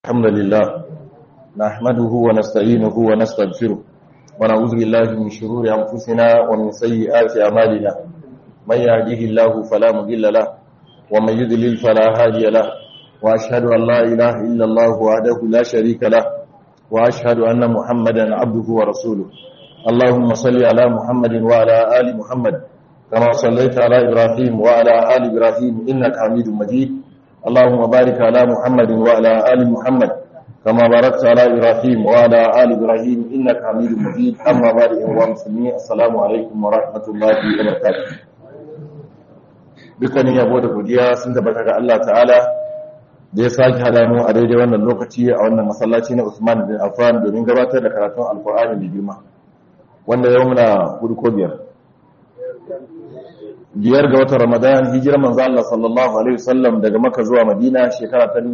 الحمد لله نحمده ونستعينه ونستغفره ونعوذ بالله من شرور أنفسنا ومن سيئات أعمالنا من يهده الله فلا مضل له ومن يضلل فلا هادي له وأشهد أن لا إله إلا الله وحده لا شريك له وأشهد أن محمدا عبده ورسوله اللهم صل على محمد وعلى آل محمد كما صليت على إبراهيم وعلى آل إبراهيم إنك حميد مجيد اللهم بارك على محمد وعلى آل محمد كما باركت على إبراهيم وعلى آل إبراهيم إنك حميد مجيد أما بعد أيها المسلمين السلام عليكم ورحمة الله وبركاته dukkanin yabo da godiya sun tabbata ga Allah ta'ala da ya sake hada mu a daidai wannan lokaci a wannan masallaci na Usman bin Affan domin gabatar da karatun Alkur'ani da girma wanda yau muna hudu ko biyar biyar ga watan Ramadan hijirar manzo Allah sallallahu alaihi wasallam daga Makka zuwa Madina shekara ta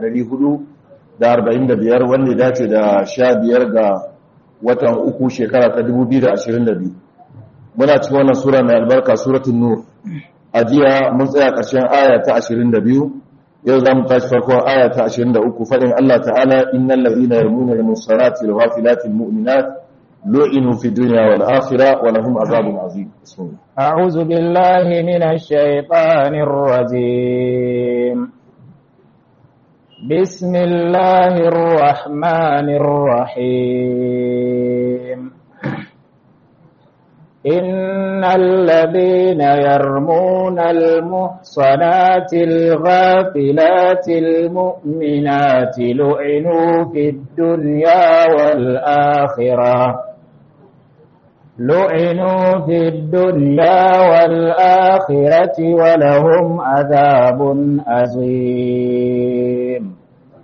1445 wanda ya dace da 15 ga watan uku shekara ta 2022 muna cikin wannan sura mai albarka suratul nur a jiya mun tsaya ƙarshen aya ta 22 yau za mu tashi farkon aya ta 23 faɗin Allah ta'ala innal ladhina yarmuna al-musallati al-ghafilati al-mu'minat lu'inu fi dunya wal akhirah wa lahum azabun azim bismillah أعوذ بالله من الشيطان الرجيم بسم الله الرحمن الرحيم إن الذين يرمون المحصنات الغافلات المؤمنات لعنوا في الدنيا والآخرة لعنوا في الدنيا والآخرة ولهم عذاب عظيم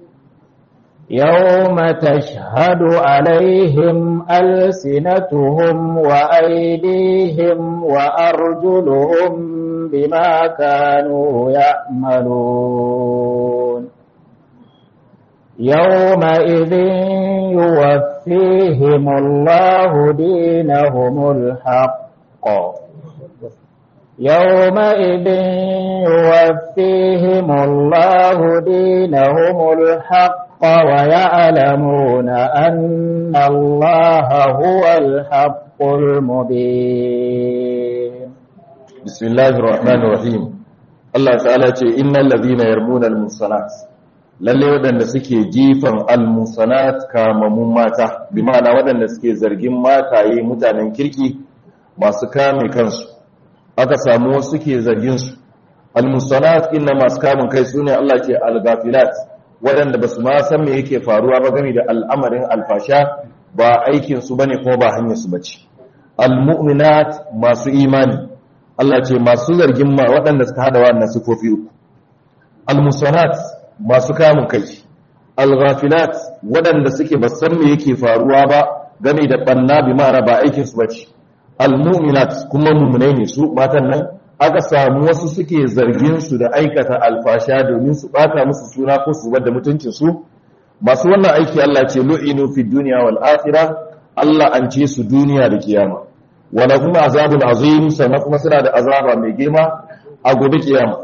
يوم تشهد عليهم ألسنتهم وأيديهم وأرجلهم بما كانوا يعملون يومئذ يوفيهم الله دينهم الحق يومئذ يوفيهم الله دينهم الحق ويعلمون أن الله هو الحق المبين بسم الله الرحمن الرحيم Allah ta'ala ce innal ladhina yarmuna al-musanat lalle wadanda suke jifan al-musanat kamamun mata bi ma'ana wadanda suke zargin mataye mutanen kirki masu kame kansu aka samu wasu suke zargin su al-musanat inna masu kamun kai sune Allah ke al-ghafilat wadanda basu ma san me yake faruwa ba game da al'amarin alfasha ba aikin su bane kuma ba hanyar su bace al-mu'minat masu imani Allah ce masu zargin ma waɗanda suka hada wannan sifofi uku al-musanat masu kamun kai al-ghafilat waɗanda suke ba san me yake faruwa ba game da banna bi ma'ana ba aikin su bace al-mu'minat kuma mu'minai ne su matan nan aka samu wasu suke zargin su da aikata alfasha domin su bata musu suna ko su bar da mutuncin su masu wannan aiki Allah ce lu'inu fi dunya wal akhirah Allah an ce su duniya da kiyama wala kuma azabun azim sannan kuma suna da azaba mai girma a gobe kiyama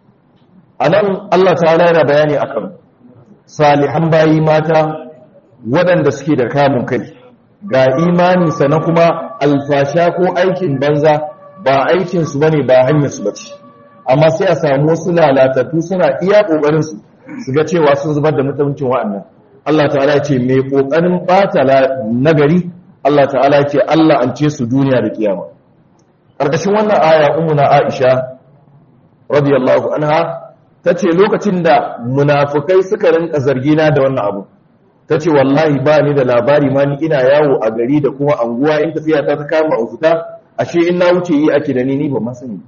anan Allah ta'ala yana bayani akan salihan bayi mata waɗanda suke da kamun kai ga imani sannan kuma alfasha ko aikin banza ba aikin su bane ba hanyar su bace amma sai a samu wasu lalatattu suna iya kokarin su su ga cewa sun zubar da mutuncin wa'annan Allah ta'ala ya ce mai kokarin bata nagari Allah ta'ala ce Allah an ce su duniya da kiyama ƙarƙashin wannan aya umuna Aisha radiyallahu anha tace lokacin da munafukai suka rinka zargina da wannan abu tace wallahi ba ni da labari ma ni ina yawo a gari da kuma anguwa in tafiya ta kama a fita ashe in na wuce yi ake da ni ni ba ma sani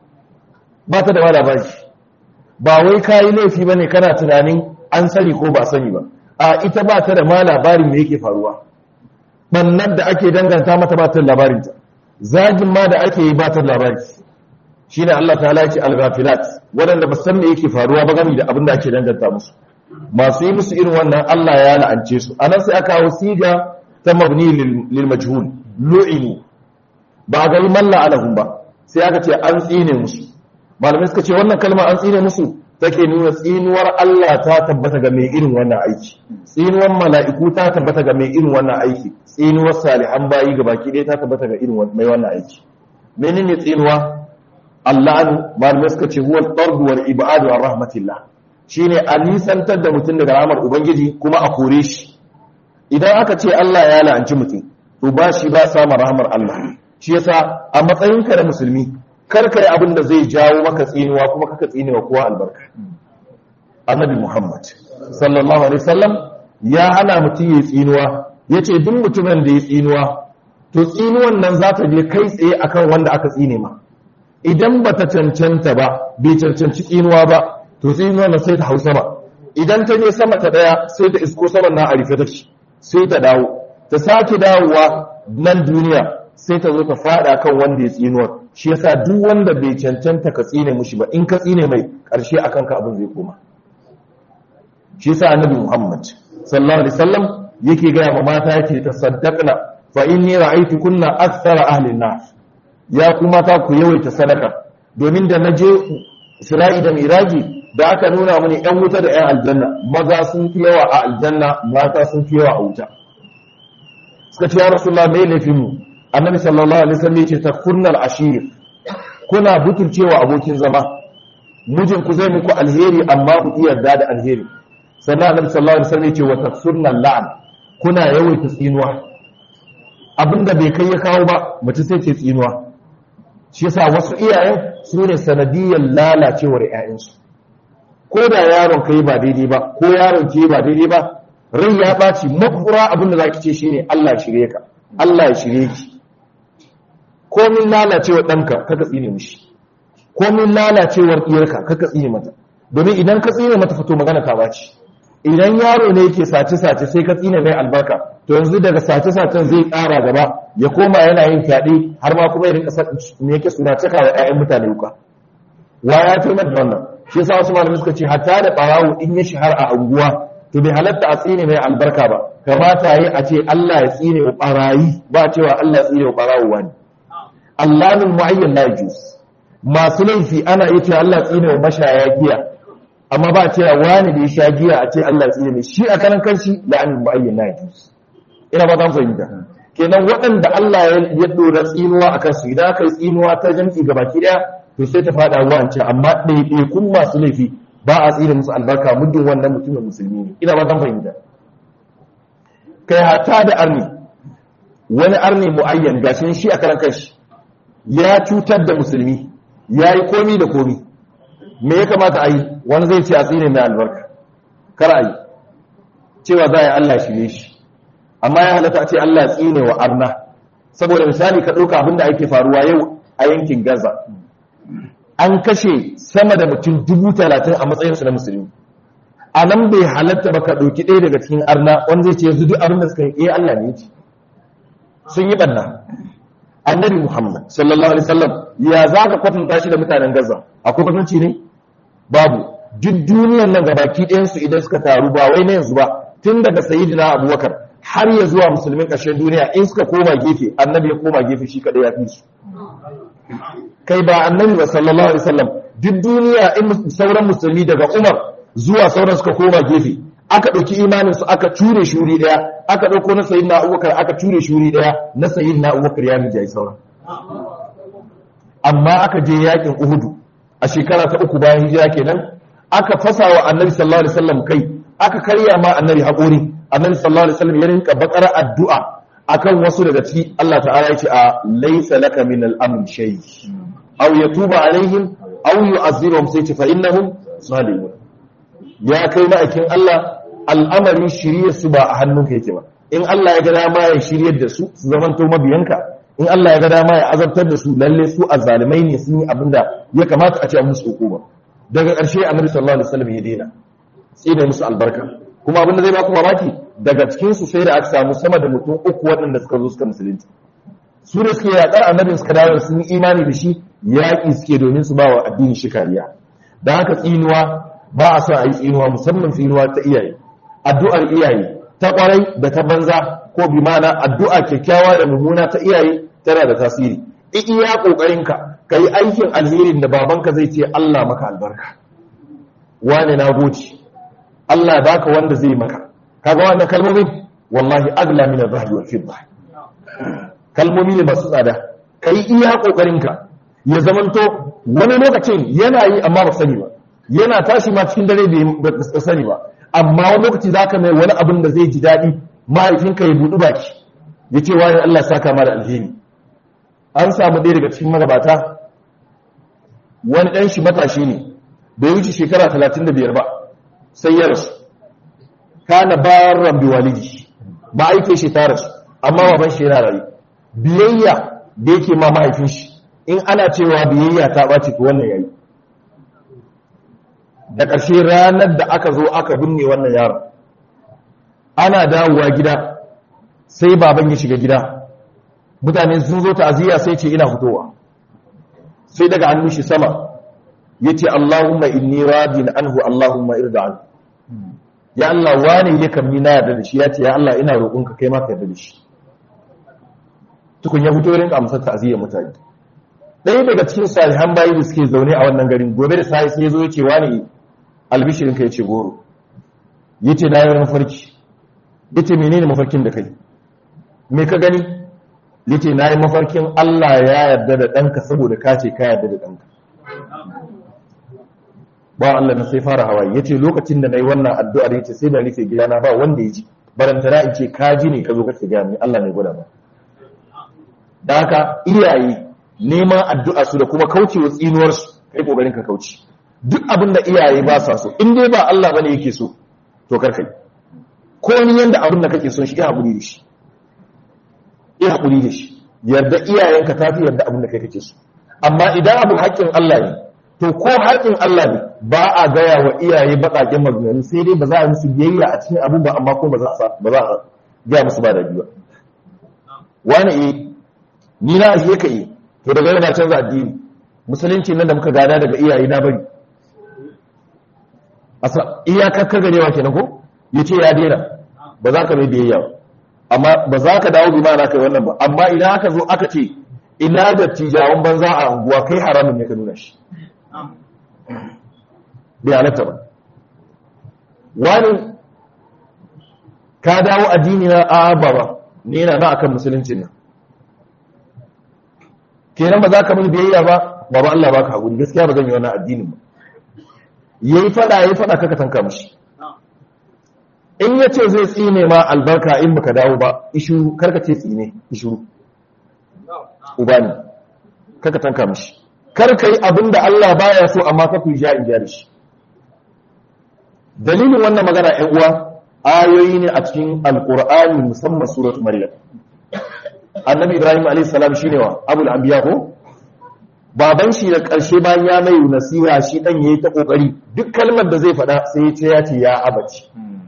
ba ta da ma labari ba wai kayi laifi bane kana tunanin an sani ko ba sani ba a ita ba ta da ma labarin me yake faruwa bannan da ake danganta mata ba ta labarinta zagin ma da ake yi ba ta labari shi ne Allah ta halaci al-ghafilat waɗanda ba san me yake faruwa ba gami da abin da ake danganta musu masu yi musu irin wannan Allah ya la'ance su anan sai aka kawo siga ta mabni lil majhul lu'ini ba ga yi malla alahum ba sai aka ce an tsine musu malamai suka ce wannan kalma an tsine musu take nuna tsinuwar Allah ta tabbata ga mai irin wannan aiki tsinuwar mala'iku ta tabbata ga mai irin wannan aiki tsinuwar salihan bayi ga baki ɗaya ta tabbata ga irin mai wannan aiki menene tsinuwa Allah an malamai suka ce huwa al-tardu wal ibadu an rahmatillah shine a nisantar da mutum daga rahmar ubangiji kuma a kore shi idan aka ce Allah ya la'anci mutum to ba shi ba samun rahmar Allah shi yasa a matsayinka da musulmi kar ka yi abin da zai jawo maka tsinuwa kuma kaka tsinewa kowa albarka annabi muhammad sallallahu alaihi wasallam ya hana mutum ya tsinuwa ya ce duk mutumin da ya tsinuwa to tsinuwan nan za ta je kai tsaye akan wanda aka tsine ma idan ba ta cancanta ba bai cancanci tsinuwa ba to tsinuwan nan sai ta hau sama idan ta je sama ta daya sai ta isko saman na a rufe take sai ta dawo ta sake dawowa nan duniya sai ta zo ta fada kan wanda ya tsinuwar shi yasa duk wanda bai cancanta ka tsine mushi ba in ka tsine mai karshe akan ka abin zai koma shi yasa annabi Muhammad sallallahu alaihi wasallam yake ga ma mata yake tasaddaqna fa inni ra'aytu kunna akthara ahli an-nar ya kuma ta ku yawaita sadaka domin da naje Isra'i da Miraji da aka nuna mini ɗan wuta da ɗan aljanna maza sun fi yawa a aljanna mata sun fi yawa a wuta suka ce ya rasulullah mai laifin mu annabi sallallahu alaihi wasallam yace takfurnal ashir kuna butulcewa abokin zama mijin ku zai muku alheri amma ku iya yarda da alheri sannan annabi sallallahu alaihi wasallam yace wa takfurnal la'an kuna yawaita tsinuwa abinda bai kai ya kawo ba mace sai ce tsinuwa shi yasa wasu iyayen su ne sanadiyyar lalacewar ƴaƴansu ko da yaron kai ba daidai ba ko yaron ke ba daidai ba rai ya ɓaci makura abinda zaki ce shine Allah ya shirye ka Allah ya shirye ki komin lalacewar ɗanka kaka tsine mishi komin lalacewar ɗiyarka kaka tsine mata domin idan ka tsine mata fito magana ta baci idan yaro ne yake sace-sace sai ka tsine mai albarka to yanzu daga sace-sacen zai ƙara gaba ya koma yana yin fyaɗe har ma kuma ya rinka me yake suna cika wa 'ya'yan mutane wuka wa ya fi mata wannan shi yasa wasu malamai suka ce hatta da ɓarawo in ya shahar a unguwa to bai halatta a tsine mai albarka ba kamata yi a ce Allah ya tsine wa ɓarayi ba cewa Allah ya tsine wa ɓarawo wani allamin mu'ayyan la yajuz masu laifi ana yi cewa Allah tsine wa mashaya giya amma ba cewa wani da ya sha giya a ce Allah tsine ne shi a kanan kanshi la'anin mu'ayyan la yajuz ina ba zan fahimta kenan waɗanda Allah ya dora tsinuwa akan su idan aka yi tsinuwa ta jam'i ga baki daya to sai ta fada wance amma ɗaiɗaikun masu laifi ba a tsine musu albarka muddin wannan mutumin musulmi ne ina ba zan fahimta kai hata da arni wani arni mu'ayyan gashin shi a karan kanshi ya cutar da musulmi ya yi komi da komi me ya kamata a yi wani zai ce a tsine mai albarka kar a yi cewa za a yi Allah shirye shi amma ya halatta a ce Allah tsine wa arna saboda misali ka ɗauka abinda ake faruwa yau a yankin gaza an kashe sama da mutum dubu talatin a matsayinsu na musulmi a nan bai halatta ba ka ɗauki ɗaya daga cikin arna wanda zai ce yanzu duk abin da suka yi eh Allah ne ce sun yi ɓanna annabi Muhammad sallallahu alaihi wasallam ya za ka kwatanta shi da mutanen Gaza akwai kwatanci ne babu duk duniyar nan gabaki ɗayan su idan suka taru ba wai na yanzu ba tun daga sayyidina Abubakar har ya zuwa musulmin ƙarshen duniya in suka koma gefe annabi ya koma gefe shi kadai ya fi su kai ba annabi ba sallallahu alaihi wasallam duk duniya in sauran musulmi daga Umar zuwa sauran suka koma gefe aka ɗauki imaninsu aka ture shuri ɗaya aka ɗauko na sayin na abubakar aka ture shuri ɗaya na sayin na abubakar ya mijayi sauran amma aka je yakin uhudu a shekara ta uku bayan hijira kenan aka fasa wa annabi sallallahu alaihi wasallam kai aka karya ma annabi haƙori annabi sallallahu alaihi wasallam ya rinka bakar addu'a akan wasu daga ciki Allah ta'ala ya ce a laysa laka min al-amr shay aw yatuba alaihim aw yu'azzibuhum sai ce fa innahum zalimun ya kai ma'aikin Allah al'amarin shirye su ba a hannunka yake ba in Allah ya ga dama ya shiryar da su su zamanto mabiyanka in Allah ya ga dama ya azabtar da su lalle su azzalimai ne sun yi abin da ya kamata a ce musu hukuma daga ƙarshe annabi sallallahu alaihi wasallam ya daina tsine musu albarka kuma abin da zai baku mamaki daga cikin su sai da aka samu sama da mutum uku waɗanda suka zo suka musulunci su da suke yaƙar annabin suka dawo sun yi imani da shi yaƙi suke domin su ba wa addini shi kariya da haka tsinuwa ba a son a yi tsinuwa musamman tsinuwa ta iyaye addu'ar iyaye ta kwarai da ta banza ko bi mana addu'a kyakkyawa da mummuna ta iyaye tana da tasiri iya kokarinka ka yi aikin alherin da babanka zai ce Allah maka albarka wani na goci Allah baka wanda zai maka kaga wannan kalmomin wallahi agla min ar-rahli wal fidda kalmomi ne masu tsada kai iya kokarinka ya zamanto wani lokacin yana yi amma ba sani ba yana tashi ma cikin dare bai sani ba amma wani lokaci zaka mai wani abin da zai ji daɗi mahaifinka ya buɗi baki ya ce wani Allah saka ma da alheri an samu ɗaya daga cikin magabata wani ɗan shi matashi ne bai wuce shekara 35 ba sai ya rasu kana bayan rambi walidi ba aike shi ta rasu amma baban shi yana rayu biyayya da yake ma mahaifin shi in ana cewa biyayya ta ɓaci to wannan yayi da ƙarshe ranar da aka zo aka binne wannan yaron ana dawowa gida sai baban ya shiga gida mutane sun zo ta'aziyya sai ce ina fitowa sai daga hannun shi sama yace Allahumma inni radin anhu Allahumma irda anhu ya Allah wani ya kamni na yarda da shi yace ya Allah ina roƙonka kai ma ka yarda da shi tukun ya fito rinka amsar ta'aziyyar mutane ɗaya daga cikin salihan bayi da suke zaune a wannan garin gobe da sai sai ya zo yace wani albishirinka yace goro yace na yi mafarki yace menene mafarkin da kai me ka gani yace na yi mafarkin Allah ya yarda da ɗanka saboda ka ce ka yarda da ɗanka ba Allah na sai fara hawaye yace lokacin da nayi wannan addu'ar yace sai da rufe gidana ba wanda ya ji barantana in ce ka ji ne ka zo ka ga ni Allah ne gwada ba da haka iyaye neman addu'a su da kuma kaucewa tsinuwar su kai kokarin ka kauce duk abin da iyaye ba sa so in dai ba Allah bane yake so to kar kai ko ni yanda abin da kake son shi ya hakuri da shi ya hakuri da shi yarda iyayenka tafi yarda abin da kai kake so amma idan abu haƙƙin Allah ne to ko haƙƙin Allah ne ba a gaya wa iyaye baƙaƙen maganganu sai dai ba za a musu biyayya a cikin abin ba amma ko ba za a ba za a gaya musu ba da biyu wani eh ni na ashe ka eh to daga yana canza addini musulunci nan da muka gada daga iyaye na bari asa iyakar ka garewa kenan ko yace ya daina ba za ka mai biyayya ba amma ba za ka dawo bi ma na kai wannan ba amma idan aka zo aka ce ina da tijawan banza a unguwa kai haramun ne ka nuna shi bai halatta ba wani ka dawo addini na a ba ba ne yana na akan musulunci nan kenan ba za ka mun biyayya ba ba ba Allah ba ka haƙuri gaskiya ba zan yi wannan addinin ba yayi fada yayi fada kaka tanka mishi in ya ce zai tsine ma albarka in baka dawo ba ishuru karka ce tsine ishuru uba ne karka tanka mishi karka yi abin da Allah baya so amma ka fi ja in ja da shi dalilin wannan magana ‘yan uwa ayoyi ne a cikin alkur'ani musamman suratu maryam annabi ibrahim a.s. shi ne wa abul anbiya ko baban shi da ƙarshe bayan ya mai nasiha shi ɗan ya yi ta ƙoƙari duk kalmar da zai faɗa sai ya ce ya ce ya abaci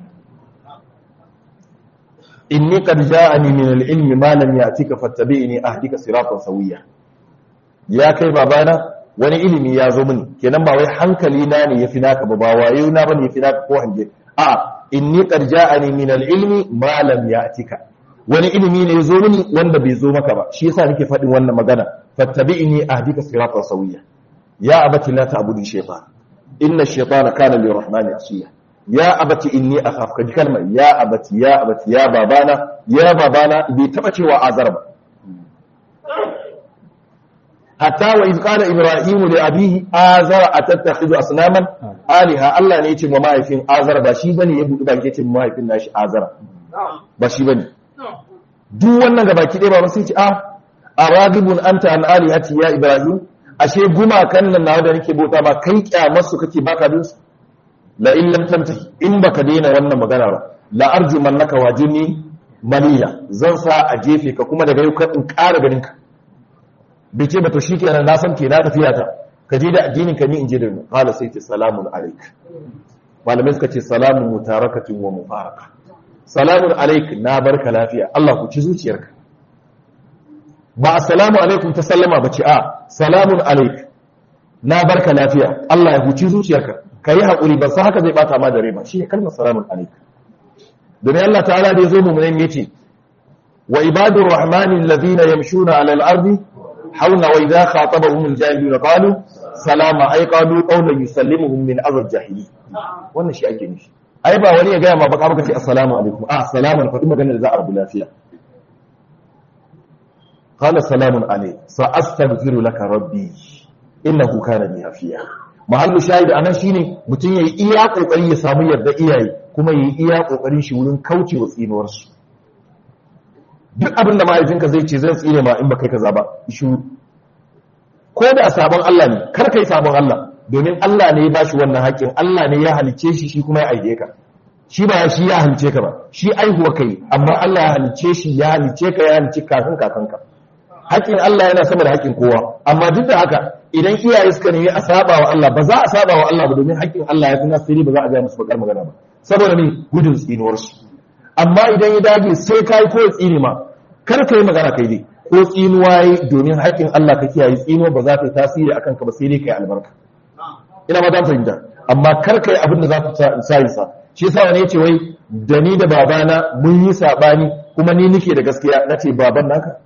inni qad ja'ani min al-ilmi ma lam ya'tika fattabi'ni ahdika siratan sawiya ya kai babana wani ilimi ya zo mini kenan ba wai hankali na ne yafi naka ba ba wayo na bane yafi naka ko hange a inni qad ja'ani min al-ilmi ma lam ya'tika wani ilimi ne ya zo mini wanda bai zo maka ba shi yasa nake faɗin wannan magana fattabi'ni ahdika siratan sawiya ya abati la ta'budu shaytan inna ash-shaytana kana lirrahmani asiya ya abati inni akhaf kaji kalmar ya abati ya abati ya babana ya babana bai taba cewa azar ba hatta wa iz qala ibrahim li abihi azar atattakhidhu asnaman aliha Allah ne yace wa mahaifin azar ba shi bane ya budu ba yace mahaifin nashi azar ba shi bane duk wannan gabaki ɗaya ba sai ce a aragibun anta an alihati ya ibrahim ashe gumakan nan nawa da nake bauta ba kai kyamar su kake baka bin su la in lam tantahi in baka daina wannan magana ba la arjumannaka wajini maliya zan sa a jefe ka kuma daga yau ka in ƙara ganin ka bai ce ba to shikenan na san ke na tafiya ta ka je da addinin ka ni in je da mu qala sai ce salamun alaik malamai suka ce salamun mutarakatin wa mufaraka salamun alaik na barka lafiya Allah ku ci zuciyarka ba assalamu alaikum ta sallama ba ce a salamun alaik na barka lafiya Allah ya huci zuciyarka ka yi haƙuri ba sa haka zai bata ma da rai ba shi ne kalmar salamun alaik domin Allah ta'ala da ya zo mummunan ya ce wa ibadur rahmanin lazina yamshuna ala al-ardi hauna wa idza khatabahum al-jahilun qalu salama ay qalu qawlan yusallimuhum min azab jahili wannan shi ake nufi ai ba wani ya gaya ma baka baka ce assalamu alaikum a assalamu alaikum faɗi magana da za a rabu lafiya qala salamun alaikum sa astaghfiru laka rabbi innahu kana bi hafiya mahallu shahid anan shine mutum yayi iya kokari ya samu yarda iyaye kuma yayi iya kokarin shi wurin kaucewa tsinuwar su duk abin da mahaifinka zai ce zan tsine ma in ba kai kaza ba shi ko da sabon Allah ne kar kai sabon Allah domin Allah ne ya bashi wannan haƙƙin Allah ne ya halice shi shi kuma ya aike ka shi ba shi ya halice ka ba shi aihuwa kai amma Allah ya halice shi ya halice ka ya halice kakan kakanka haƙƙin Allah yana sama da haƙƙin kowa amma duk da haka idan iyaye suka nemi a saba wa Allah ba za a saba wa Allah ba domin haƙƙin Allah ya fi nasiri ba za a ga musu bakar magana ba saboda ne gudun tsinuwar su amma idan ya dage sai kai ko tsini ma kar ka yi magana kai dai ko tsinuwa yi domin haƙƙin Allah ka kiyaye tsinuwa ba za ta yi tasiri akan ka ba sai dai kai albarka ina ma dan fahimta amma kar ka yi abin da za ka sa yi sa shi yasa wani yace wai da ni da babana mun yi sabani kuma ni nike da gaskiya nace baban naka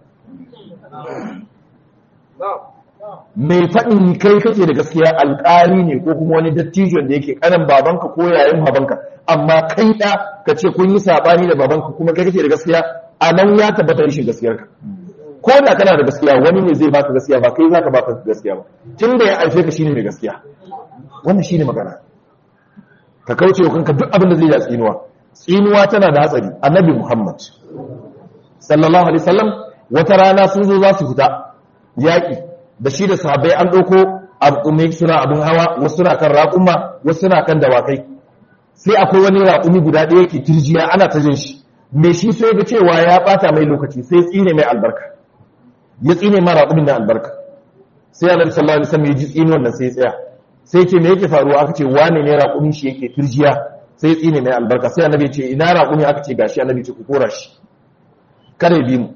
mai faɗin kai kake da gaskiya alƙali ne ko kuma wani dattijon da yake kanan babanka ko yayin babanka amma kai ɗa ka ce kun yi saɓani da babanka kuma kai kake da gaskiya a nan ya tabbata rashin gaskiyarka ko da kana da gaskiya wani ne zai baka gaskiya ba kai zaka baka gaskiya ba tun da ya aife ka shine mai gaskiya wannan shine magana ka kauce wa kanka duk abin da zai yi tsinuwa tsinuwa tana da hatsari annabi muhammad sallallahu alaihi wasallam wata rana sun zo za su fita yaƙi da shi da sahabbai an ɗauko abu suna abin hawa wasu suna kan raƙuma wasu suna kan dawakai sai akwai wani raƙumi guda ɗaya ke turjiya ana ta jin shi me shi sai ga cewa ya ɓata mai lokaci sai tsine mai albarka ya tsine ma raƙumin da albarka sai annabi sallallahu alaihi wasallam ya ji tsini wannan sai ya tsaya sai ce me yake faruwa aka ce wane ne raƙumin shi yake turjiya sai tsine mai albarka sai annabi ya ce ina raƙumi aka ce gashi annabi ya ce ku kora shi kada ya bi mu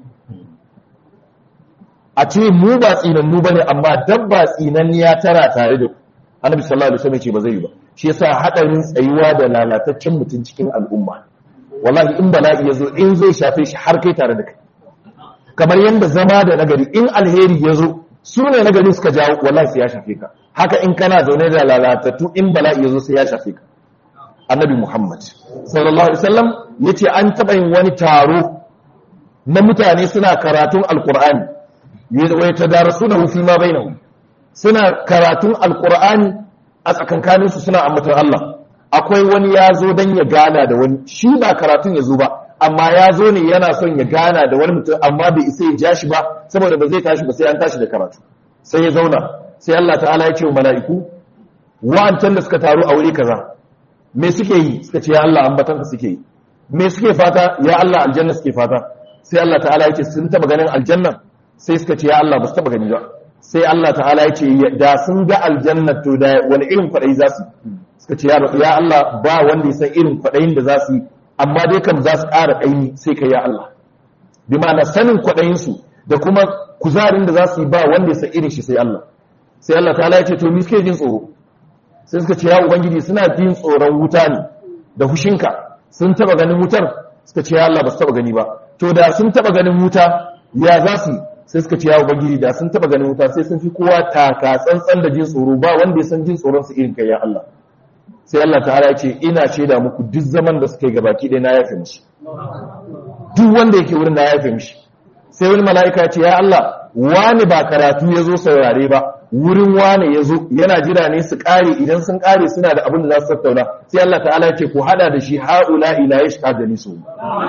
a ce mu ba tsinannu bane amma dabba tsinanniya tara tare da annabi sallallahu alaihi wasallam ce ba zai yi ba shi yasa hadarin tsayuwa da lalataccen mutum cikin al'umma wallahi in bala'i yazo in zai shafe shi har kai tare da kai kamar yanda zama da nagari in alheri yazo su ne nagari suka jawo wallahi sai ya shafe ka haka in kana zaune da lalatattu in bala'i yazo sai ya shafe ka annabi muhammad sallallahu alaihi wasallam yace an taba yin wani taro na mutane suna karatun alqur'ani wai ta darasu da hufi ma bai suna karatun alkur'ani a tsakankaninsu suna ambatar Allah akwai wani ya zo don ya gana da wani shi ba karatun ya zo ba amma ya zo ne yana son ya gana da wani mutum amma bai isa ya ja shi ba saboda ba zai tashi ba sai an tashi da karatu sai ya zauna sai Allah ta'ala ya ce wa mala'iku wa'ancan da suka taru a wuri kaza me suke yi suka ce ya Allah ambatanka suke yi me suke fata ya Allah aljanna suke fata sai Allah ta'ala ya ce sun taba ganin aljanna sai suka ce ya Allah ba su taba gani ba sai Allah ta'ala ya ce da sun ga aljanna to da wani irin kwaɗayi za su suka ce ya Allah ba wanda ya san irin kwaɗayin da za su yi amma dai kam za su ƙara ƙaimi sai ka ya Allah bi ma'ana sanin kwaɗayinsu da kuma kuzarin da za su yi ba wanda ya san irin shi sai Allah sai Allah ta'ala ya ce to ni suke jin tsoro sai suka ce ya ubangiji suna jin tsoron wuta ne da hushinka sun taba ganin wutar suka ce ya Allah ba su taba gani ba to da sun taba ganin wuta ya za su sai suka ce ya ubangiji da sun taba ganin wuta sai sun fi kowa taka tsantsan da jin tsoro ba wanda ya san jin tsoron su irin kai ya Allah sai Allah ta'ala ya ce ina shaida muku duk zaman da suka yi gabaki ɗaya na yafe mishi duk wanda yake wurin na yafe mishi sai wani mala'ika ya ce ya Allah wani ba karatu ya zo saurare ba wurin wane ya zo yana jira ne su ƙare idan sun ƙare suna da abin da za su tattauna sai Allah ta'ala ya ce ku hada da shi ha'ula ila ya shiga da nisu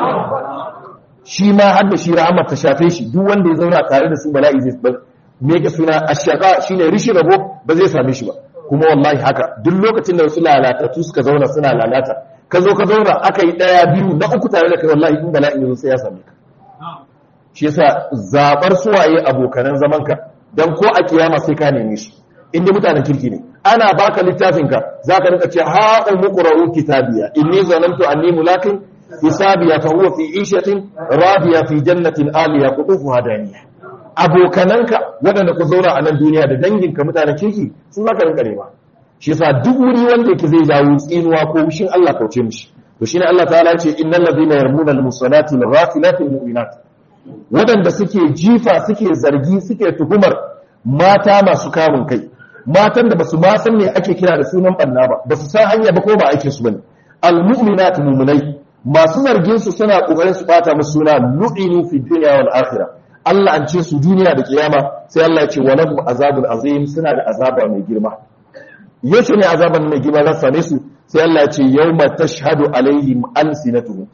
shi ma har da shi rahama ta shafe shi duk wanda ya zauna tare da su bala'i zai bar me yake suna ashaka shine rishi rabo ba zai same shi ba kuma wallahi haka duk lokacin da wasu lalatattu suka zauna suna lalata ka zo ka zauna aka yi daya biyu na uku tare da kai wallahi in bala'i yazo sai ya same ka shi yasa zabar suwaye abokanan zamanka dan ko a kiyama sai ka neme su inda mutanen kirki ne ana baka littafinka zaka rinka ce ha umqra'u kitabiya inni zanantu anni mulakin hisabiya fa huwa fi ishatin radiya fi jannatin aliya qutufuha daniya abokananka waɗanda ku zauna a nan duniya da danginka mutanen kirki sun zaka rinka nema shi yasa duk wuri wanda yake zai jawo tsinuwa ko wushin Allah kauce mishi to shine Allah ta'ala ya ce innal ladina yarmuna al-musanati al-ghafilati al-mu'minat waɗanda suke jifa suke zargi suke tuhumar mata masu kamun kai matan da basu ma san me ake kira da sunan banna ba basu san hanya ba ko ba aikin su bane almu'minatu mu'minai masu zargin su suna kokarin su bata musu suna lu'inu fi dunya wal akhirah Allah an ce su duniya da kiyama sai Allah ya ce wa lahum azabun azim suna da azaba mai girma yaushe ne azaban mai girma za su same su sai Allah ya ce yawma tashhadu alaihim alsinatuhum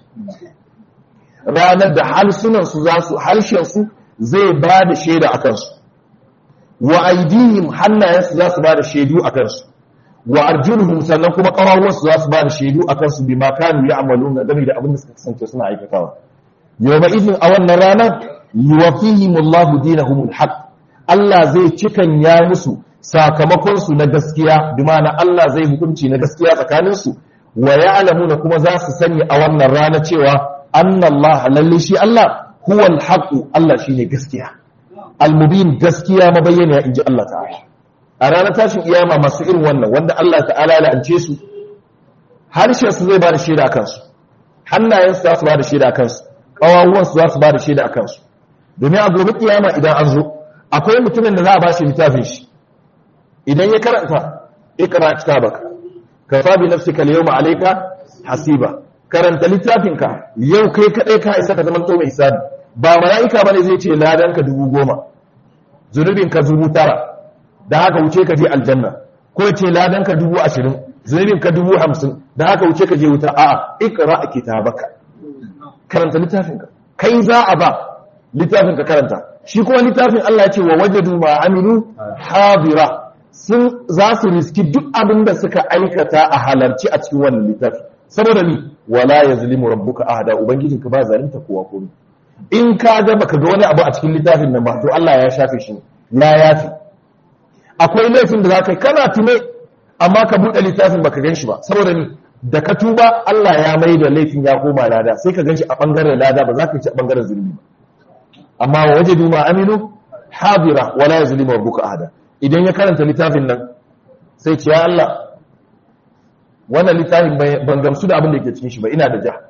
ranar da halsunan su za su harshen su zai ba da shaida akan su wa aidihim hannayensu za su ba da shaidu akan su wa arjuluhum sannan kuma ƙarawunsu za su ba da shaidu akan su bima kanu ya'maluna game da abin da suka kasance suna aikatawa yawma idin a wannan ranar yuwafihim Allahu dinahumul haqq Allah zai cikan ya musu sakamakon su na gaskiya bi ma'ana Allah zai hukunci na gaskiya tsakanin su wa ya'lamuna kuma za su sani a wannan rana cewa anna Allah lalle shi Allah huwal haqq Allah shine gaskiya al-mubin gaskiya mabayyana inji Allah ta'ala a ranar tashin iyama masu irin wannan wanda Allah ta'ala la'ance su harshen su zai ba da shaida kansu hannayen su za su ba da shaida kansu ƙawawuwan su za su ba da shaida kansu domin a gobe kiyama idan an zo akwai mutumin da za a ba shi littafin shi idan ya karanta ikra kitabaka ka fa bi nafsika al-yawma alayka hasiba karanta littafinka yau kai kadai ka isa ka zama to mai hisabi ba mala'ika bane zai ce ladan ka dubu goma zunubin ka dubu tara da haka wuce ka je aljanna ko ce ladan ka dubu ashirin zunubin ka dubu hamsin da haka wuce ka je wuta a'a ikra kitabaka karanta littafinka kai za a ba littafin ka karanta shi kuma littafin Allah ya ce wa wajadu ma amilu hadira sun za su riski duk abin da suka aikata a halarci a cikin wannan littafi saboda ni wala yazlimu rabbuka ahada ubangijinka ba zalunta kowa komai in ka ga baka ga wani abu a cikin littafin nan ba to Allah ya shafe shi ya yafi akwai laifin da zaka yi kana tume amma ka buɗe littafin baka gan shi ba saboda ni da ka tuba Allah ya mai da laifin ya koma lada sai ka gan shi a bangaren lada ba za ka ci a bangaren zulmi ba amma wa wajadu ma aminu hadira wala yazlimu rabbuka ahada idan ya karanta littafin nan sai ce ya Allah wannan littafin ban gamsu da abin da ke cikin shi ba ina da ja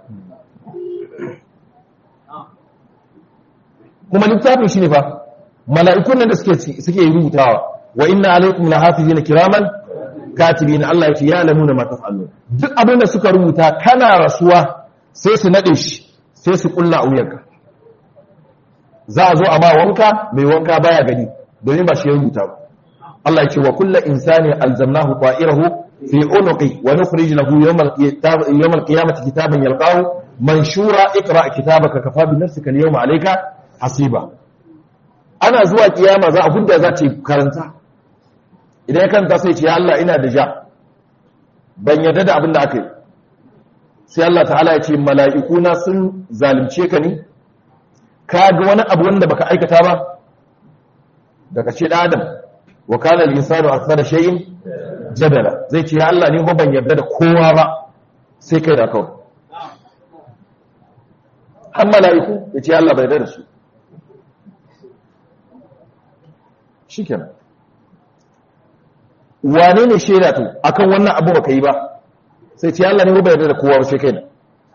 kuma littafin shi ne fa mala'ikun nan da suke suke rubutawa wa inna alaikum lahafizina kiraman katibin Allah ya ce ya lamu da ma taf'alun duk abin da suka rubuta kana rasuwa sai su nade shi sai su kulla a wuyanka za a zo a ma wanka mai wanka baya gani domin ba shi ya rubuta ba Allah ya ce wa kullu insani alzamnahu ta'irahu fi unuqi wa nukhrij lahu yawm al-qiyamati kitaban yalqahu manshura iqra kitabaka kafa bi nafsika al-yawma alayka hasiba ana zuwa kiyama za a hudda za ta karanta idan ya karanta sai ce ya Allah ina da ja ban yarda da abin da aka yi sai Allah ta'ala ya ce mala'ikuna sun zalunce ka ne ka ga wani abu wanda baka aikata ba daga ce da adam wa kana al-insanu akthara shay'in jadala zai ce ya Allah ne ba ban yarda da kowa ba sai kai da kawai har mala'iku ya ce Allah bai yarda da su shikenan wane ne shaida to akan wannan abu baka yi ba sai ce Allah ne ba yarda da kowa ba sai kai da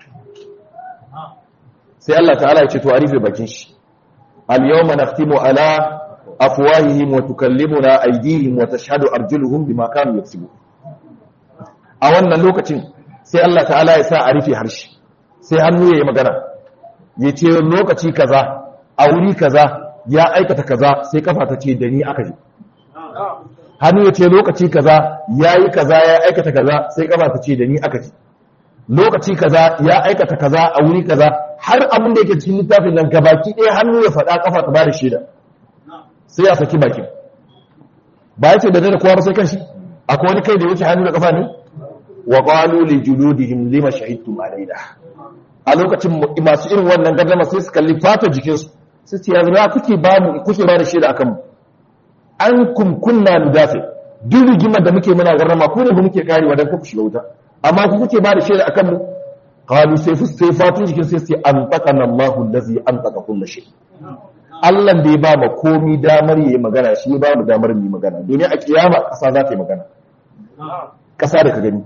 sai Allah ta'ala ya ce to arife bakin shi al-yawma nakhtimu ala afwahihim wa tukallimuna aydihim wa tashhadu arjuluhum bima kanu yaksubun a wannan lokacin sai Allah ta'ala ya sa a rufe harshe sai hannu yayi magana ya ce lokaci kaza a wuri kaza ya aikata kaza sai kafa ta ce da ni aka ji hannu ya ce lokaci kaza yayi kaza ya aikata kaza sai kafa ta ce da ni aka ji lokaci kaza ya aikata kaza a wuri kaza har abin da yake cikin littafin nan gabaki ɗaya hannu ya faɗa kafa ta bada shaida sai ya saki bakin ba ya ce da da kowa ba sai kanshi akwai wani kai da wuce hannu da kafa ne wa qalu li juludihim lima shahidtum alaina a lokacin masu irin wannan gardama sai su kalli fatar jikinsu sai ce yanzu kuke ba mu kuke ba da shaida akan mu an kunkunna nudafi duk rigimar da muke muna gardama ku ne muke karewa dan ku shiga wuta amma ku kuke ba da shaida akan mu qalu sai sai fatun jikin sai sai an taqana Allahu allazi an taqa kullu shay Allah da ya ba ma komi damar yayi magana shi ya ba mu damar mu magana domin a kiyama kasa za ta yi magana kasa da ka gani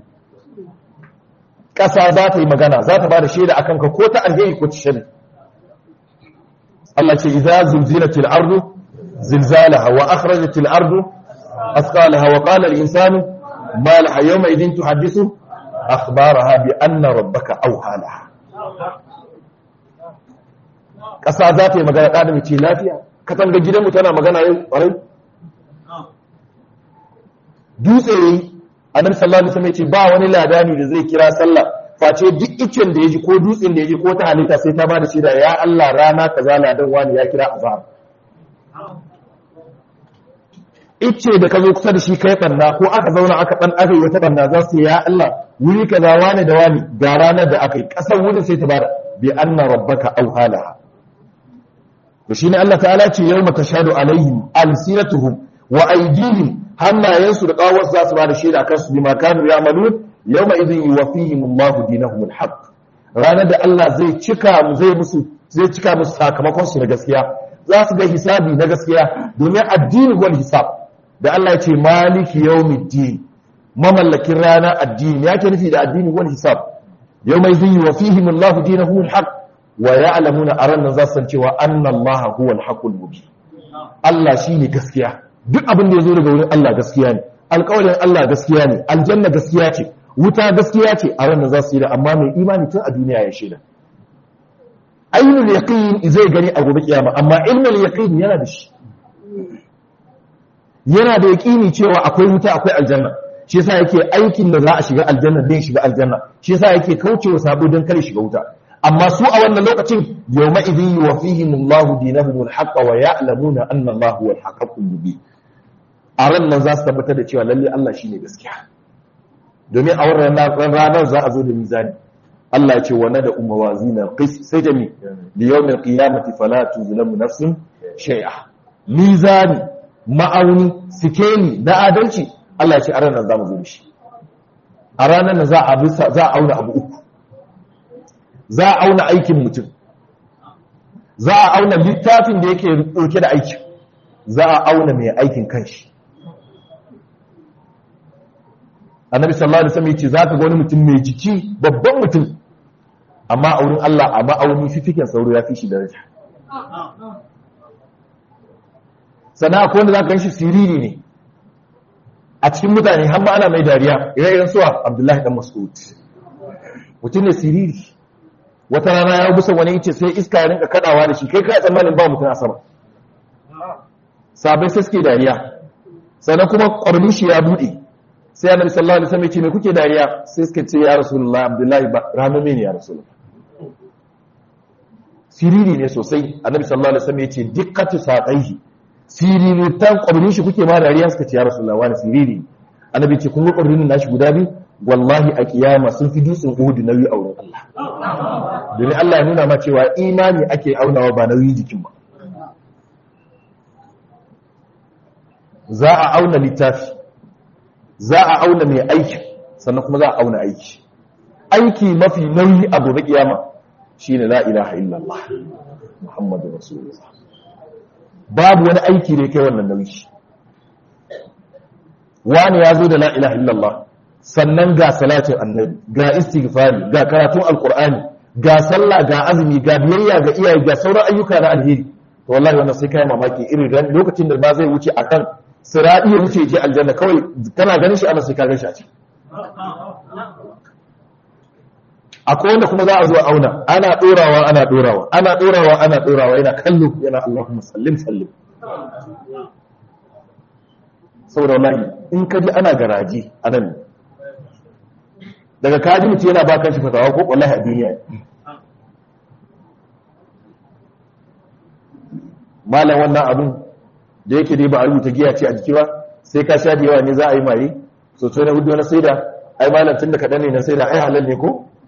kasa za ta yi magana za ta ba da shaida akan ka ko ta alheri ko ta shari Allah ce idza zulzilatil ardu zilzalaha wa akhrajatil ardu asqalaha wa qala al-insanu ma laha yawma idhin tuhaddisu akhbaraha bi anna rabbaka awha laha ƙasa za ta yi magana ɗa da mace lafiya katanga gidanmu tana magana yau ƙwarai dutse yi annabi sallallahu alaihi wasallam ya ce ba wani ladani da zai kira sallah face duk icen da ya ji ko dutsen da ya ji ko ta halitta sai ta ba da shida ya Allah rana kaza ladan wani ya kira azhar ice da ka zo kusa da shi kai banna ko aka zauna aka dan aka yi wata banna za su ya Allah wuri kaza wani da wani ga ranar da aka yi kasar wurin sai ta bada bi anna rabbaka aw halaha to shine Allah ta'ala ce yawma tashhadu alaihim alsinatuhum wa aydihim hannayensu da kawar za su bada shaida kansu bima kanu ya'malun yawma idhin yuwaffihim Allahu dinahum alhaq ranar da Allah zai cika mu zai musu zai cika musu sakamakon su na gaskiya za su ga hisabi na gaskiya domin addini wal hisab da Allah ya ce maliki yawmiddin mamallakin rana addini ya ke nufi da addini wal hisab yawma idhin yuwaffihim Allahu dinahum alhaq wa ya'lamuna aran nan za su san cewa anna Allah huwa alhaqul mubin Allah shine gaskiya duk abin da ya zo daga wurin Allah gaskiya ne alƙawarin Allah gaskiya ne aljanna gaskiya ce wuta gaskiya ce a ranar za su yi da amma mai imani tun a duniya ya shaida ainul yaqin zai gani a gobe kiyama amma ilmul yaqin yana da shi yana da yaqini cewa akwai wuta akwai aljanna shi yasa yake aikin da za a shiga aljanna din shiga aljanna shi yasa yake kaucewa sabo don kare shiga wuta amma su a wannan lokacin yawma idhin yuwaffihim Allahu dinahum al-haqq wa ya'lamuna anna Allahu huwa al-haqqul mubin a ran nan za su tabbatar da cewa lalle Allah shine gaskiya domin a wannan ranar za a zo da mizani Allah ya ce wa nada umawazina qis sai da mi li yawmil qiyamati fala tuzlamu nafsun shay'a mizani ma'auni sikeli na adalci Allah ya ce a ranar za mu zo da shi a ranar nan za a za a auna abu uku za a auna aikin mutum za a auna littafin da yake dauke da aikin za a auna mai aikin kanshi annabi sallallahu alaihi wasallam yace zaka ga wani mutum mai jiki babban mutum amma a wurin Allah a ma'auni fifikin sauro ya fi shi daraja sana akwai wanda zaka ganshi siriri ne a cikin mutane har ma ana mai dariya ire-iren suwa Abdullahi dan Mas'ud mutum ne siriri wata rana ya busa wani yace sai iska ya rinka kadawa da shi kai kai tsammanin ba mutum a sama sabai sai suke dariya sannan kuma ƙwarmin shi ya buɗe sai annabi sallallahu alaihi wasallam ya ce me kuke dariya sai suka ce ya rasulullahi abdullahi ba ramame ne ya rasulullahi siriri ne sosai annabi sallallahu alaihi wasallam ya ce dikkatu saqaihi siriri ta ƙwarmin shi kuke ma dariya suka ce ya rasulullahi wani siriri annabi ce kun ga ƙwarmin nashi guda biyu wallahi a kiyama sun fi dutsen Uhud nauyi a wurin Allah domin Allah ya nuna ma cewa imani ake aunawa ba nauyi jikin ba za a auna littafi za a auna mai aiki sannan kuma za a auna aiki aiki mafi nauyi a gobe kiyama shine la ilaha illallah muhammadu rasulullah babu wani aiki da kai wannan nauyi wani ya zo da la ilaha illallah sannan ga salatin annabi ga istighfari ga karatun alqur'ani ga sallah ga azumi ga biyayya ga iyaye ga sauran ayyuka na alheri to wallahi wannan sai kai mamaki irin lokacin da ba zai wuce akan siraɗi ya wuce je aljanna kawai kana ganin shi ana sai ka gashi a ciki akwai wanda kuma za a zo auna ana ɗorawa ana ɗorawa ana ɗorawa ana ɗorawa yana kallo yana Allahumma sallim sallim saboda wallahi in ka ji ana garaje a nan daga kaji mutum yana ba kan shi fatawa ko wallahi a duniya malam wannan abun da yake dai ba a rubuta giya ce a jiki ba sai ka sha da yawa ne za a yi maye so sai na hudu na saida ai malam tun da kaɗan ne na saida ai halal ne ko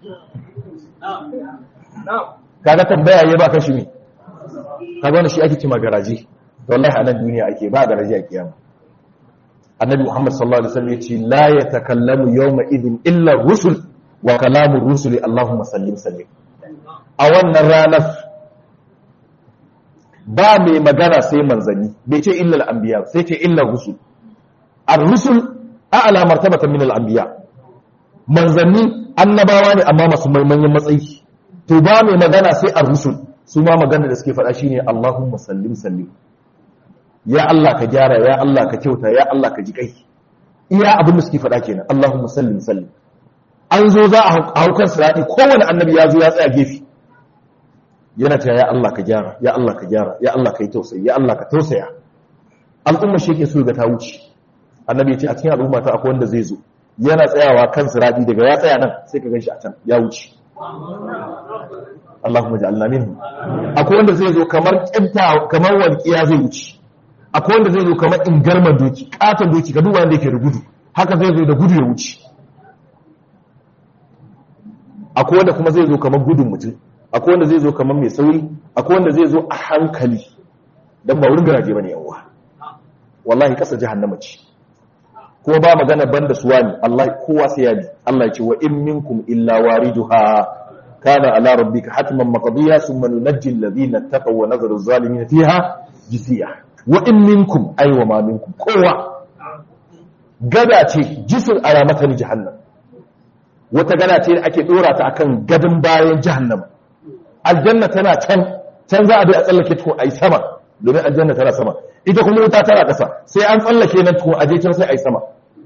kaga tambaya ya ba kashi ne kaga wani shi ake cima garaje wallahi a nan duniya ake ba garaje a kiyama annabi muhammad sallallahu alaihi wasallam yace la yatakallamu yawma idin illa rusul wa kalamu rusuli allahumma sallim sallim a wannan ranar ba mai magana sai manzanni bai ce illal anbiya sai ce illar rusul ar-rusul a'la martabatan min al-anbiya manzanni annabawa ne amma masu manyan matsayi to ba mai magana sai ar-rusul su ma magana da suke faɗa shine Allahumma sallim sallim ya Allah ka gyara ya Allah ka kyauta ya Allah ka ji kai iya abin da suke faɗa kenan Allahumma sallim sallim an zo za a haukan sirati kowane annabi ya zo ya tsaya gefe yana ta ya Allah ka gyara ya Allah ka gyara ya Allah ka yi tausayi ya Allah ka tausaya al'umma shi ke so ga ta wuce annabi ya ce a cikin al'umma ta akwai wanda zai zo yana tsayawa kan sirati daga ya tsaya nan sai ka ganshi a can ya wuce Allahumma ja'alna minhu akwai wanda zai zo kamar kinta kamar walqiya zai wuce akwai wanda zai zo kamar ingarman doki katon doki ka duba wanda yake da gudu haka zai zo da gudu ya wuce akwai wanda kuma zai zo kamar gudun mutum akwai wanda zai zo kamar mai sauri akwai wanda zai zo a hankali don ba wurin garaje ba ne yawa wallahi kasa jahannama ce kuma ba magana banda suwa ne Allah kowa sai ya bi Allah ya ce wa in minkum illa wariduha kana ala rabbika hatman maqdiya thumma nunajji alladhina taqaw wa nadharu adh-dhalimin fiha jisiya wa in minkum ay wa ma minkum kowa gada ce jisun alamatan jahannam wata gada ce da ake dora ta akan gadin bayan jahannam aljanna tana can can za a bi a tsallake tukun ai sama domin aljanna tana sama ita kuma wuta tana ƙasa sai an tsallake nan tukun aje can sai ai sama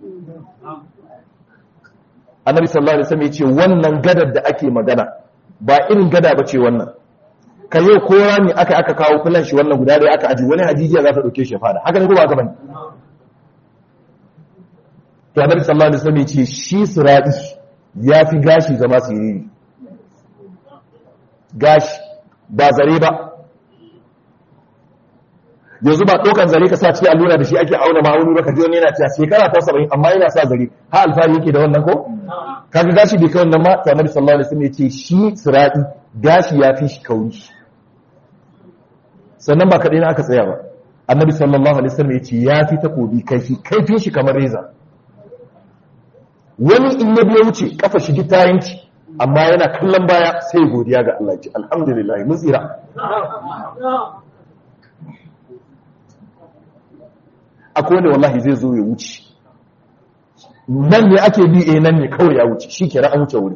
annabi sallallahu alaihi wasallam yace wannan gadar da ake magana ba irin gada bace wannan ka yau ko rami aka aka kawo fulan shi wannan guda da aka aji wani hajijiya za ta dauke shi fada haka ne ko ba haka bane to annabi sallallahu alaihi wasallam yace shi sirati ya fi gashi zama siriri gashi ba zare ba yanzu ba ɗaukan zare ka sa cikin allura da shi ake auna ma'auni ba ka ji wani yana cewa shekara ta saba'in amma yana sa zare ha alfahari yake da wannan ko kaga gashi bai kai wannan ma to annabi sallallahu alaihi wasallam ya ce shi sirati gashi ya fi shi kauri sannan ba kaɗai na aka tsaya ba annabi sallallahu alaihi wasallam ya ce ya fi takobi kaifi kaifin shi kamar reza wani in ya biya wuce kafa shi ta yanki amma yana kallon baya sai godiya ga Allah ce alhamdulillah mun tsira akwai wanda wallahi zai zo ya wuce nan ne ake bi eh nan ne kawai ya wuce shi kira an wuce wuri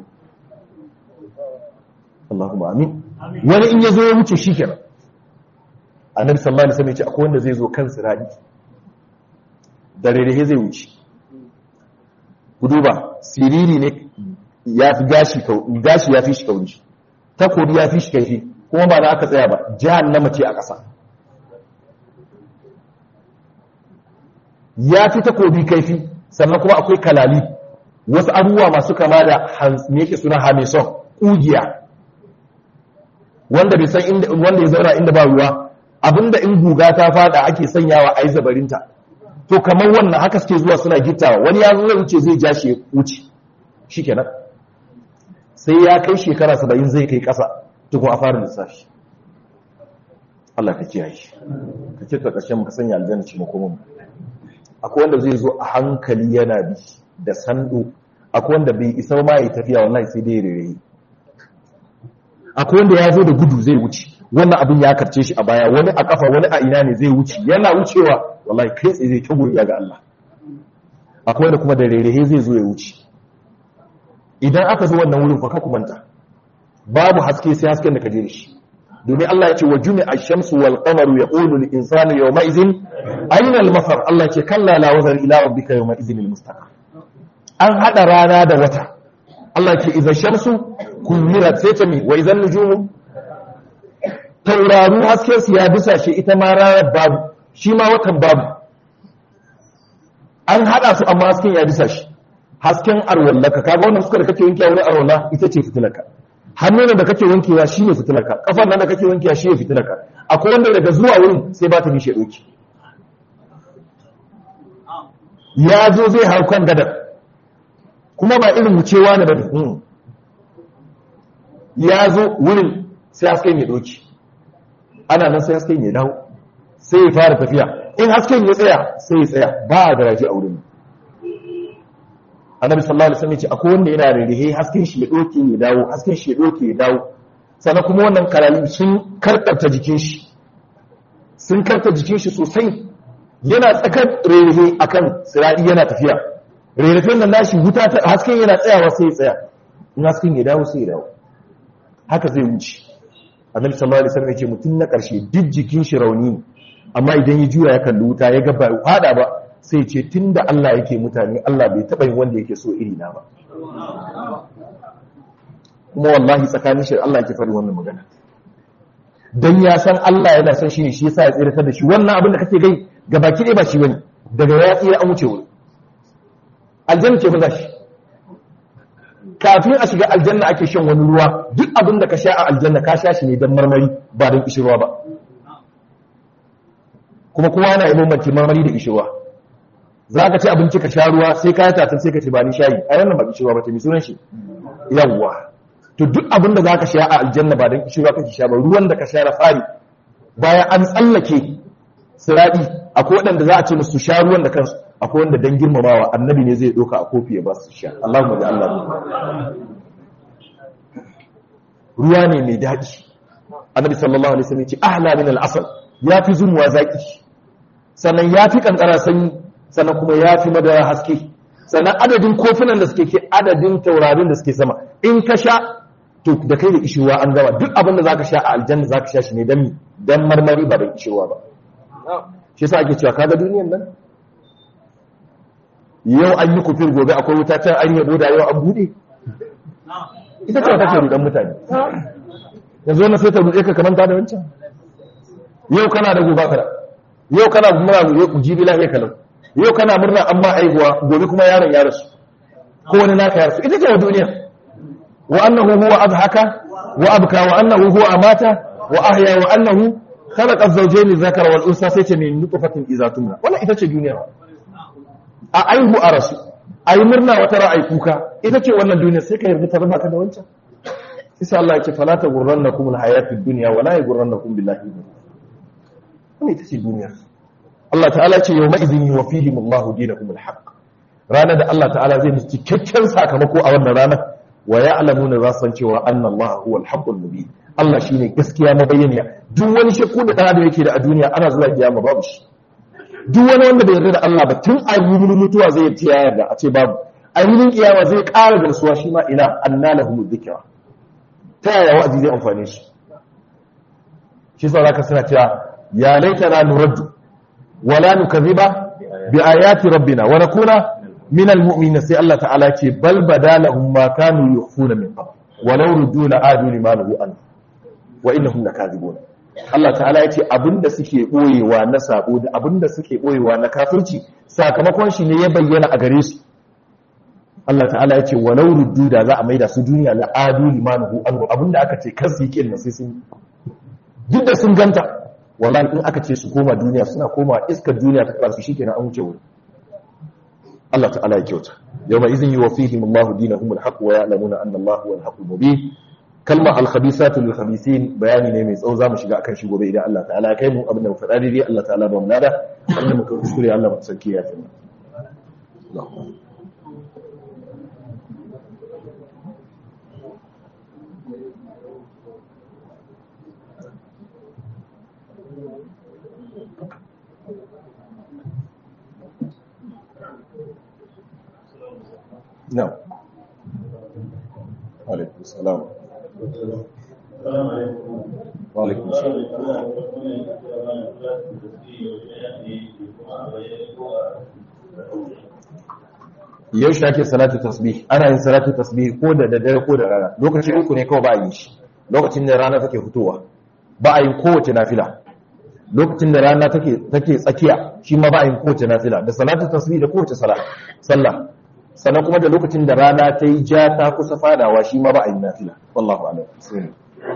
Allahumma amin wani in ya zo ya wuce shi kira annabi sallallahu alaihi wasallam ya ce akwai wanda zai zo kan siradi da rere zai wuce ku duba siriri ne ya fi gashi gashi ya fi shi kauri takobi ya fi shi kaifi kuma ba na aka tsaya ba jahannama ce a ƙasa ya fi takobi kaifi sannan kuma akwai kalali wasu abubuwa masu kama da me yake suna hamison ƙugiya wanda bai san inda wanda ya zauna inda ba ruwa abinda in guga ta fada ake sanyawa a yi zabarinta to kamar wannan haka suke zuwa suna gittawa wani ya zo wuce zai ja shi wuce shikenan sai ya kai shekara saba'in zai kai ƙasa tukun a fara lissafi Allah ka kiyaye ka ce ta ƙarshen muka sanya aljanna ce makomin akwai wanda zai zo a hankali yana bi da sando akwai wanda bai isa ma ya tafiya wallahi sai dai rere akwai wanda ya zo da gudu zai wuce wannan abin ya karce shi a baya wani a kafa wani a ina ne zai wuce yana wucewa wallahi kai tsaye zai ta guriya ga Allah akwai wanda kuma da rere zai zo ya wuce idan aka zo wannan wurin fa ka kumanta babu haske sai hasken da ka je da shi domin Allah ya ce wa jumi ash-shamsu wal qamaru yaqulu lil insani yawma idhin ayna al-mafar Allah ce kalla la wazar ila rabbika yawma idhin al-mustaqar an hada rana da wata Allah ce idza shamsu kumirat sai ta mi wa idan nujumu tauraru hasken su ya bisa shi ita ma ranar babu shi ma watan babu an hada su amma hasken ya bisa shi hasken arwallaka kaga wannan suka da kake wanke wani arwalla ita ce fitilaka hannun da kake wankewa shi ne fitilarka kafar nan da kake wankewa shi ne fitilarka akwai wanda daga zuwa wurin sai ba ta nishe doki ya zo zai hau kan gadar kuma ba irin wucewa ne ba ya zo wurin sai hasken ya doki ana nan sai hasken ya dawo sai ya fara tafiya in hasken ya tsaya sai ya tsaya ba a garaje a wurin annabi sallallahu alaihi wasallam ya ce akwai wanda yana da rihe hasken shi ya doke ya dawo hasken shi ya doke ya dawo sannan kuma wannan karali sun karkarta jikin shi sun karta jikin shi sosai yana tsakar rihe akan siradi yana tafiya rihe nan nashi wuta ta hasken yana tsayawa sai ya tsaya in hasken ya dawo sai ya dawo haka zai wuce annabi sallallahu alaihi wasallam ya ce mutum na karshe duk jikin shi rauni amma idan ya juya ya kalli wuta ya ga ba fada ba sai ce tunda Allah yake mutane Allah bai taba yin wanda yake so iri na ba kuma wallahi tsakanin shi Allah yake faɗi wannan magana dan ya san Allah yana son shi ne shi yasa ya tsira da shi wannan abin da kake gai gabaki ɗaya ba shi bane daga ya tsira an wuce wuri aljanna ce ba shi kafin a shiga aljanna ake shan wani ruwa duk abin da ka sha a aljanna ka sha shi ne don marmari ba don kishirwa ba kuma kowa yana yi bambanci marmari da kishirwa za ka ci abinci ka sha ruwa sai ka yi tatin sai ka ci ba ni shayi a wannan ba kishirwa ba ta mi sunan shi yawwa to duk abin da za ka sha a aljanna ba don kishirwa kake sha ba ruwan da ka sha na fari bayan an tsallake siraɗi akwai waɗanda za a ce musu sha ruwan da kansu akwai wanda dan girmamawa annabi ne zai doka a kofi ya ba su sha Allahumma da Allah ruwa ne mai daɗi annabi sallallahu alaihi wasallam ya ce ahla min al-asal yafi zumuwa zaki sannan yafi kankara sanyi sannan kuma yafi madara haske sannan adadin kofunan da suke ke adadin taurarin da suke sama in ka sha to da kai da ishiwa an gama duk abin da zaka sha a aljanna zaka sha shi ne dan dan marmari ba da ishiwa ba shi yasa ake cewa kaga duniyar nan yau an yi kufir gobe akwai wuta can an yabo da yau an bude ita ce take rudan mutane yanzu wannan sai ta rude ka kamanta da wancan yau kana da gobe kada yau kana murna yau jibi lafiya kalau yau kana murna amma aihuwa gobe kuma yaron ya rasu ko wani naka ya rasu ita ce wa duniya wa annahu huwa adhaka wa abka wa annahu huwa amata wa ahya wa annahu khalaqa az-zawjayn adh-dhakara wal unsa sai ce min nutfatin idza tumna wannan ita ce duniya a aihu a rasu a yi murna wata ra'ayi kuka ita ce wannan duniya sai ka yarda ta raba ka da wancan isa Allah ya ce fala ta gurran na kuma hayatid duniya wala ya gurran na kuma billahi wannan ita ce duniya Allah ta'ala ce yau ma'izin yi wa fihim Allah dinakum alhaq ranar da Allah ta'ala zai musu cikakken sakamako a wannan ranar wa ya'lamuna za san cewa anna Allah huwa alhaqqul mubin Allah shine gaskiya mabayyaniya duk wani shakku da da yake da a duniya ana zuwa kiyama babu shi duk wani wanda bai yarda da Allah ba tun a yi mutuwa zai yi ya yarda a ce babu a yi kiyama zai ƙara garsuwa shi ma ina anna lahu dhikra ta yaya wa'azi zai amfane shi shi sa zaka suna cewa ya laitana nuraddu wala nukadhiba bi ayati rabbina wa nakuna min almu'minin sai Allah ta'ala ce bal badalahum ma kanu yukhfuna min qabl walau ruddu la adu lima lahu an wa innahum lakadhibun Allah ta'ala ya ce abinda suke ɓoyewa na sabo da abinda suke ɓoyewa na kafirci sakamakon shi ne ya bayyana a gare su Allah ta'ala ya ce walau ruddu da za a maida su duniya la adu limanuhu anhu abinda aka ce kar su yi kin sai sun duk da sun ganta wallahi in aka ce su koma duniya suna koma iskar duniya ta karsu shikenan an wuce wuri Allah ta'ala ya kyauta yawma idhin yuwaffihim Allahu dinahum al-haqq wa ya'lamuna anna Allahu huwa al-haqqul mubin kalma al-khabisatu lil-khabisin bayani ne mai tsawo zamu shiga akan shi gobe idan Allah ta'ala ya kai mu abin da mu faɗa dai Allah ta'ala ba mu nada wanda muka kuskure Allah mu sarki ya tsaya نعم وعليكم السلام وعليكم السلام yaushe ake salatu tasbih ana yin salatu tasbih ko da daddare ko da rana lokaci uku ne kawai ba a yi shi lokacin da rana take fitowa ba a yin kowace nafila lokacin da rana take take tsakiya shi ma ba a yin kowace nafila da salatu tasbih da kowace sallah sannan kuma da lokacin da rana ta yi ja ta kusa fadawa shi ma ba a yi nafila wallahu a'lam sai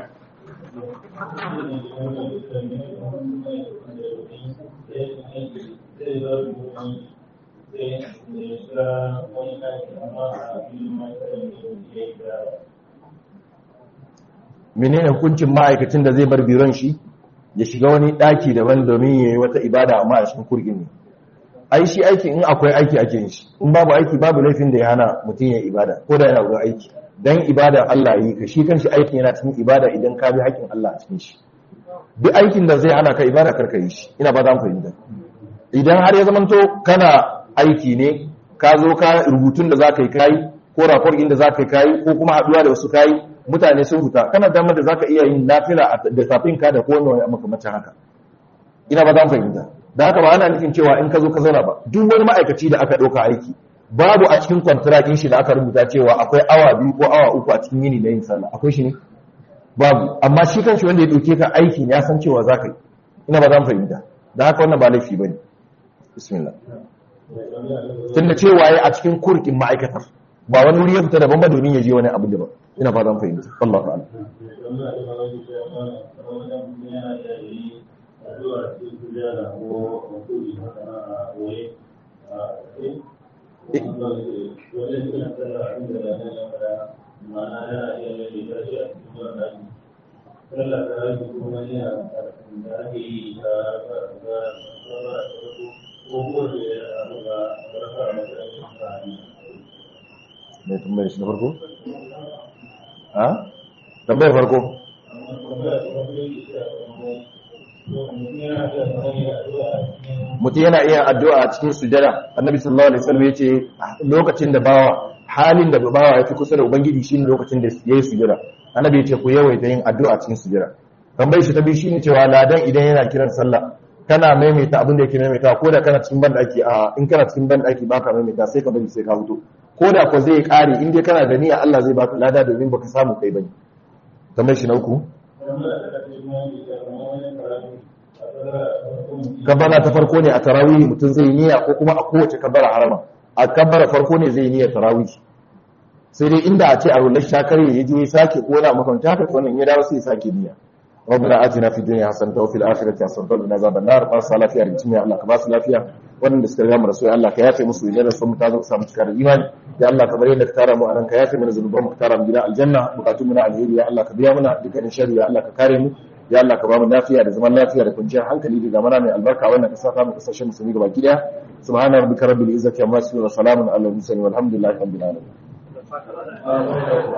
menene hukuncin ma'aikacin da zai bar biron shi ya shiga wani daki daban domin ya yi wata ibada amma a cikin kurgin ne ai shi aiki in akwai aiki ake yin shi in babu aiki babu laifin da ya hana mutum ya ibada ko da yana wurin aiki dan ibada Allah yi ka shi kanshi aikin yana cikin ibada idan ka bi haƙin Allah a cikin shi duk aikin da zai hana ka ibada karka yi shi ina ba za mu fahimta idan har ya zamanto kana aiki ne ka zo ka rubutun da za ka yi kayi ko rapor da za ka yi kayi ko kuma haɗuwa da wasu kayi mutane sun huta kana damar da za ka iya yin nafila da safin ka da kowane wani makamacin haka ina ba za fahimta da haka ba ana nufin cewa in ka zo ka zauna ba duk wani ma'aikaci da aka ɗauka aiki babu a cikin kwantarakin shi da aka rubuta cewa akwai awa biyu ko awa uku a cikin yini na yin sallah akwai shi ne babu amma shi kanshi wanda ya ɗauke ka aiki ya san cewa za ka yi ina ba za fahimta da haka wannan ba laifi ba ne bismillah tunda cewa ya a cikin kurkin ma'aikatar ba wani wuri ya fita daban ba domin ya je wani abu daban ina ba zan fahimta Allah ta'ala mai tambayar shi na farko? ha? tambayar farko? mutum yana iya addu'a a cikin sujada annabi sallallahu alaihi wasallam yace lokacin da bawa halin da bawa ya fi kusa da ubangiji shine lokacin da yayi sujada annabi yace ku yawaita yin addu'a a cikin sujada tambayar shi ta biyu shine cewa ladan idan yana kiran sallah kana maimaita abin da yake maimaita ko da kana cikin banda ake a in kana cikin banda ake baka maimaita sai ka bari sai ka fito ko da ko zai kare in dai kana da niyya Allah zai baka lada domin baka samu kai bane kamar shi na uku kabbara ta farko ne a tarawih mutum zai niyya ko kuma a kowace kabbara harama a kabbara farko ne zai niyya tarawih sai dai inda a ce a rullar shakare ya je ya sake ko na makamta haka wannan ya dawo sai ya sake niyya ربنا آتنا في الدنيا حسنة وفي الآخرة حسنة وقنا عذاب النار بارس lafiya da jimiya Allah ka ba su lafiya wanda suka riga mu rasu Allah ka yafe musu idan sun mutu zo samu cikar imani ya Allah ka bari da ka tara mu anan ka yafe mana zanuban mu ka tara mu gida aljanna bukatun mu na alheri ya Allah ka biya mana dukkanin sharri ya Allah ka kare mu ya Allah ka ba mu lafiya da zaman lafiya da kwanciyar hankali da zamana mai albarka wannan kasa ta mu kasashen musulmi gaba ki daya subhana rabbika rabbil izzati amma yasifun wa salamun alal mursalin walhamdulillahi rabbil alamin